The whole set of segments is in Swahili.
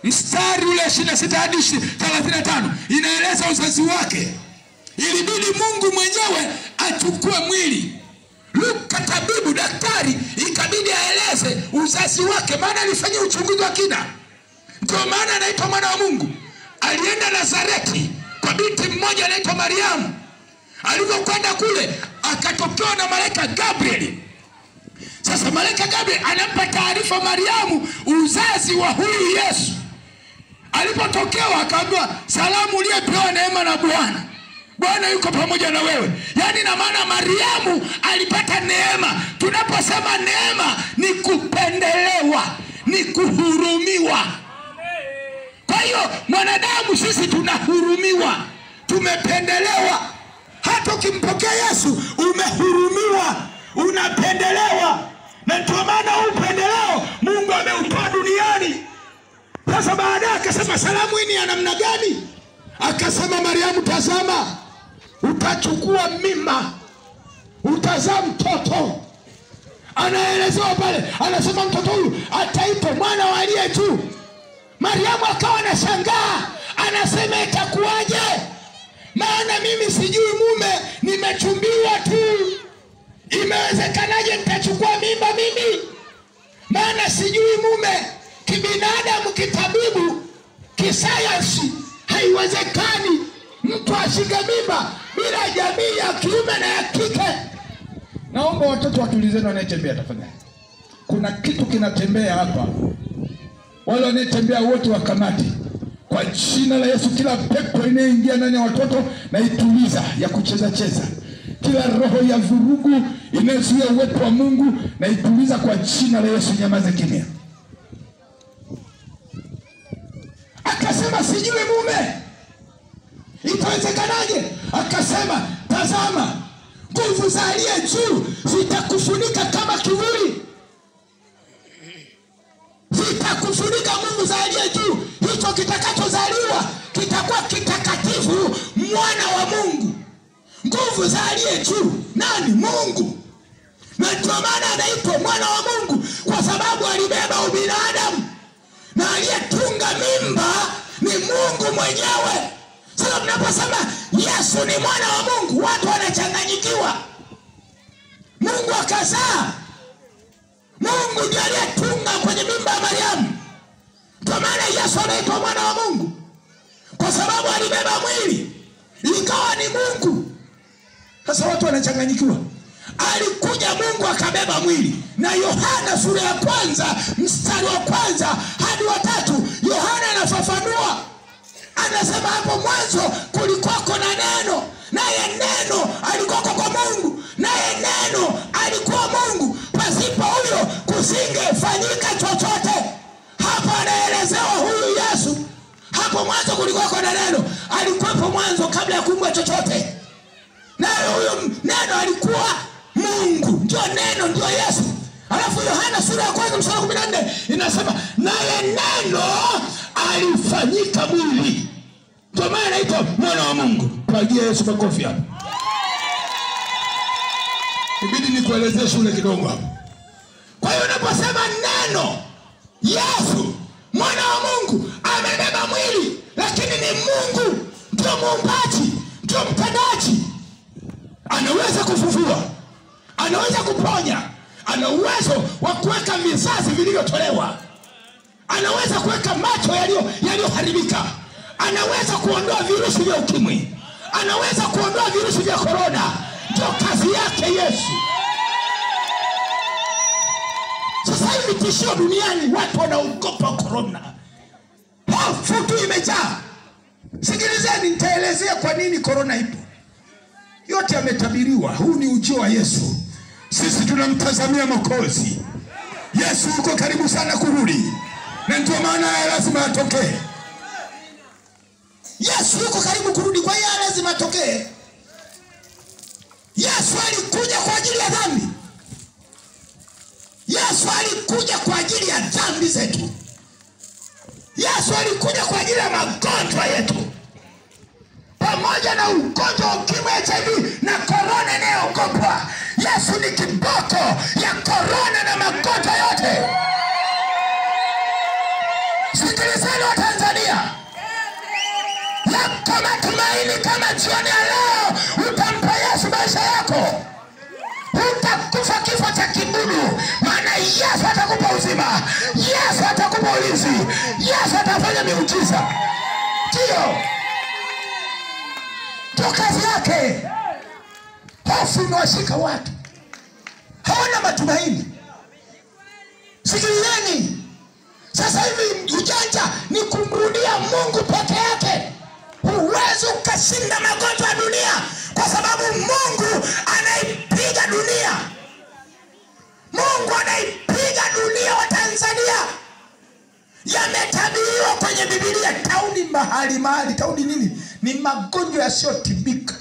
mstari ule 26 hadi 35 inaeleza uzazi wake. Ilibidi Mungu mwenyewe achukue mwili. Luka tabibu, daktari, ikabidi aeleze uzazi wake, maana alifanyia uchunguzi wa kina. Ndio maana anaitwa mwana wa Mungu. Alienda Nazareti kwa binti mmoja anaitwa Mariamu. Alivyokwenda kule, akatokewa na malaika Gabrieli. Sasa malaika Gabriel anampa taarifa Mariamu uzazi wa huyu Yesu. Alipotokewa akaambiwa, salamu uliyepewa neema na Bwana, Bwana yuko pamoja na wewe. Yaani na maana Mariamu alipata neema. Tunaposema neema ni kupendelewa, ni kuhurumiwa. Kwa hiyo mwanadamu sisi tunahurumiwa, tumependelewa. Hata ukimpokea Yesu umehurumiwa, unapendelewa, na ndio maana huu upendeleo Mungu ameutoa duniani. Sasa baadaye akasema salamu hii ni ya namna gani? Akasema Mariamu, tazama, utachukua mimba, utazaa mtoto. Anaelezewa pale, anasema mtoto huyu ataitwa mwana wa aliye juu. Mariamu akawa anashangaa, anasema itakuwaje? Maana mimi sijui mume, nimechumbiwa tu. Imewezekanaje nitachukua mimba mimi? Maana sijui mume. Kibinadamu, kitabibu, kisayansi, haiwezekani mtu ashike mimba bila jamii ya kiume na ya kike. Naomba watoto watulizeni, wanayetembea tafadhali. Kuna kitu kinatembea hapa wale wanayetembea wote wakamati kwa jina la Yesu. Kila pepo inayoingia ndani ya watoto na ituliza ya kucheza cheza, kila roho ya vurugu inayozuia uwepo wa Mungu na ituliza kwa jina la Yesu. Nyamaze kimya. Akasema sijui mume, itawezekanaje? Akasema tazama, nguvu za aliye juu zitakufunika kama kivuli zitakufunika nguvu za aliye juu. Hicho kitakachozaliwa kitakuwa kitakatifu, mwana wa Mungu. Nguvu za aliye juu nani? Mungu. Na ndio maana anaitwa mwana wa Mungu, kwa sababu alibeba ubinadamu, na aliyetunga mimba ni Mungu mwenyewe. Sasa tunaposema Yesu ni mwana wa Mungu, watu wanachanganyikiwa. Mungu akazaa Mungu ndiye aliyetunga kwenye mimba ya Mariamu. Kwa maana Yesu anaitwa mwana wa Mungu kwa sababu alibeba mwili ikawa ni Mungu. Sasa watu wanachanganyikiwa. Alikuja Mungu akabeba mwili, na Yohana sura ya kwanza mstari wa kwanza hadi wa tatu Yohana anafafanua, anasema hapo mwanzo kulikuwako na neno, naye neno alikuwako kwa Mungu, naye neno alikuwa Mungu pasipo huyo kusingefanyika chochote. Hapa anaelezewa huyu Yesu. Hapo mwanzo kulikuwako na neno, alikuwepo mwanzo kabla ya kuumbwa chochote, naye huyo neno alikuwa Mungu, ndio neno, ndio Yesu. Alafu Yohana sura ya kwanza mstari wa kumi na nne inasema naye neno alifanyika mwili, ndio maana anaitwa mwana wa Mungu. Pagia Yesu makofi hapo. Ibidi nikuelezee shule kidogo hapo. Kwa hiyo unaposema neno Yesu mwana wa Mungu amebeba mwili, lakini ni Mungu, ndio muumbaji, ndio mtendaji. Anaweza kufufua, anaweza kuponya, ana uwezo wa kuweka vizazi vilivyotolewa, anaweza kuweka macho yaliyo yaliyoharibika, anaweza kuondoa virusi vya ukimwi, anaweza kuondoa virusi vya korona. Ndio kazi yake Yesu. Sasa hivi tishio duniani, watu wanaogopa korona, hofu tu imejaa. Sikilizeni, nitaelezea kwa nini korona ipo. Yote yametabiriwa. Huu ni ujio wa Yesu. Sisi tunamtazamia Mwokozi. Yesu yuko karibu sana kurudi, na ndio maana haya lazima atokee. Yesu yuko karibu kurudi, kwa hiyo haya lazima atokee. Yesu alikuja kwa ajili ya dhambi. Yesu alikuja kwa ajili ya dhambi zetu. Yesu alikuja kwa ajili ya magonjwa yetu, pamoja na ugonjwa wa ukimwi, HIV na korona inayoogopwa. Yesu ni kiboko ya korona na magonjwa yote. Sikilizeni wa Tanzania, yako matumaini kama jioni ya leo utampa Yesu maisha yako, utakufa kifo cha kibudu, maana Yesu atakupa uzima, Yesu atakupa ulinzi, Yesu atafanya miujiza. Ndiyo, ndio kazi yake. Hofu imewashika watu, hawana matumaini. Sikilizeni, sasa hivi ujanja ni kumrudia Mungu peke yake. Huwezi ukashinda magonjwa ya dunia kwa sababu Mungu anaipiga dunia. Mungu anaipiga dunia wa Tanzania. Yametabiriwa kwenye Biblia, tauni mahali mahali. Tauni nini? Ni magonjwa yasiyotibika.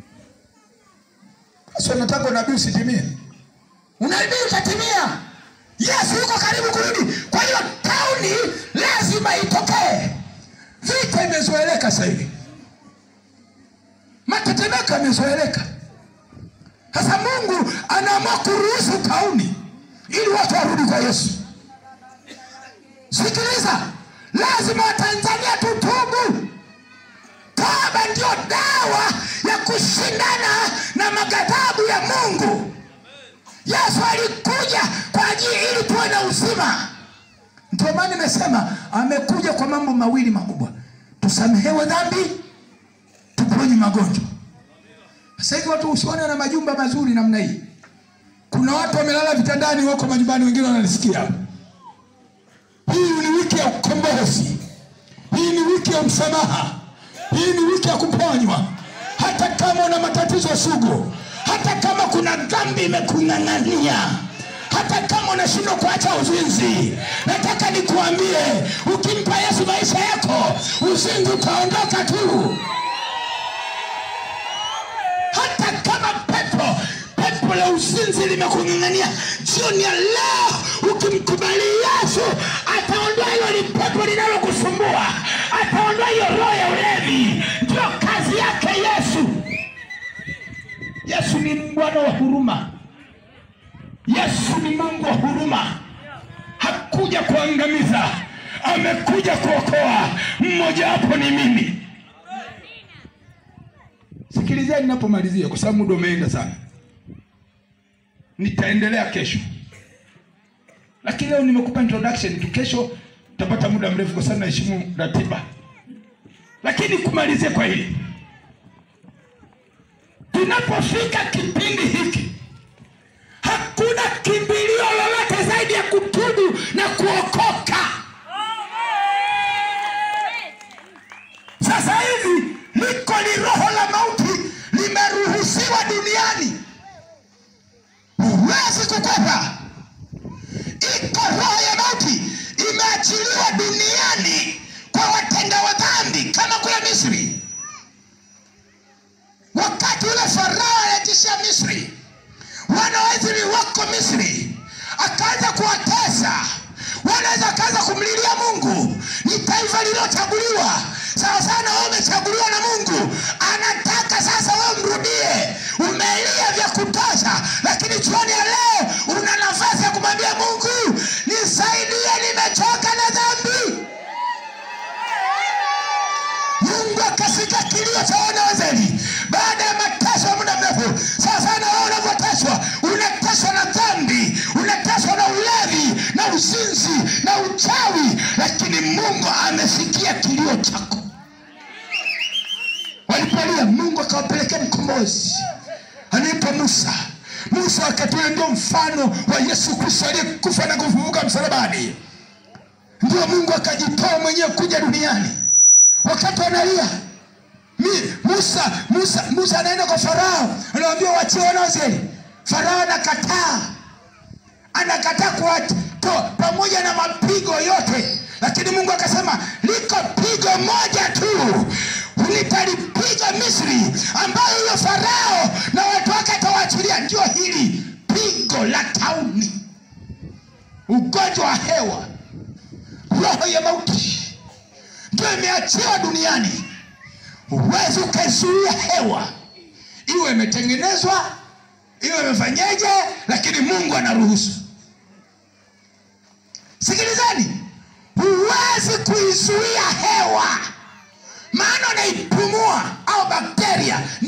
Sasa nataka unabii usitimie, unabii utatimia. Yesu yuko karibu kurudi. Kwa hiyo tauni lazima itokee. Vita imezoeleka sasa hivi, matetemeko yamezoeleka. Sasa Mungu anaamua kuruhusu tauni ili watu warudi kwa Yesu. Sikiliza, lazima Watanzania tutubu. Toba ndio dawa ya kushindana na maghadhabu ya Mungu. Yesu alikuja kwa ajili ili tuwe na uzima. Ndio maana nimesema amekuja kwa mambo mawili makubwa: tusamehewe dhambi, tuponye magonjwa. Sasa hivi watu usione na majumba mazuri namna hii. Kuna watu wamelala vitandani, wako majumbani, wengine wanalisikia. Hii ni wiki ya ukombozi, hii ni wiki ya msamaha, hii ni wiki ya kuponywa. Hata kama una matatizo sugu, hata kama kuna dhambi imekung'ang'ania, hata kama unashindwa kuacha uzinzi, nataka nikuambie, ukimpa Yesu maisha yako, uzinzi utaondoka tu. Hata kama pepo pepo la uzinzi limekung'ang'ania, jioni ya leo ukimkubali Yesu, ataondoa hilo ni pepo linalokusumbua, ataondoa hiyo roho ya ulevi. Ndio kazi yake Yesu. Yesu ni Bwana wa huruma. Yesu ni Mungu wa huruma. Hakuja kuangamiza, amekuja kuokoa. Mmoja wapo ni mimi. Sikilizeni ninapomalizia, kwa sababu muda umeenda sana. Nitaendelea kesho, lakini leo nimekupa introduction tu. Kesho utapata muda mrefu, kwa sababu naheshimu ratiba, lakini kumalizia kwa hili tunapofika kipindi hiki, hakuna kimbilio lolote zaidi ya kutubu na kuokoka. Sasa hivi liko ni roho la mauti limeruhusiwa duniani, huwezi kukwepa. Iko roho ya mauti imeachiliwa duniani kwa watenda wa dhambi kama kule Misri wakati ule Farao anatishia Misri, wana wa Israeli wako Misri, akaanza kuwatesa wanaweza akaanza kumlilia Mungu. Ni taifa lililochaguliwa sawa sana, wewe umechaguliwa na Mungu, anataka sasa wewe mrudie. Umelia vya kutosha, lakini jioni ya leo una nafasi ya kumwambia Mungu, nisaidie, nimechoka na dhambi. Mungu akasikia kilio cha wana wa Israeli baada ya mateso ya muda mrefu. Sasa na wewe unavyoteswa, unateswa na dhambi, unateswa na ulevi na uzinzi na uchawi, lakini Mungu amesikia kilio chako. Walipolia, Mungu akawapelekea mkombozi anaitwa Musa. Musa wakati ule ndio mfano wa Yesu Kristo aliyekufa na kufufuka msalabani. Ndio Mungu akajitoa mwenyewe kuja duniani wakati wanalia Mi- Musa, Musa, Musa anaenda kwa Farao, anawambia wachie wana wa Israeli. Farao anakataa, anakataa kuwatoa pamoja na mapigo yote, lakini Mungu akasema liko pigo moja tu nitalipiga Misri, ambayo huyo Farao na watu wake atawaachilia. Ndio hili pigo la tauni, ugonjwa wa hewa, roho ya mauti ndio imeachiwa duniani. Huwezi ukaizuia hewa, iwe imetengenezwa iwe imefanyeje, lakini Mungu anaruhusu. Sikilizeni, huwezi kuizuia hewa maana unaipumua au bakteria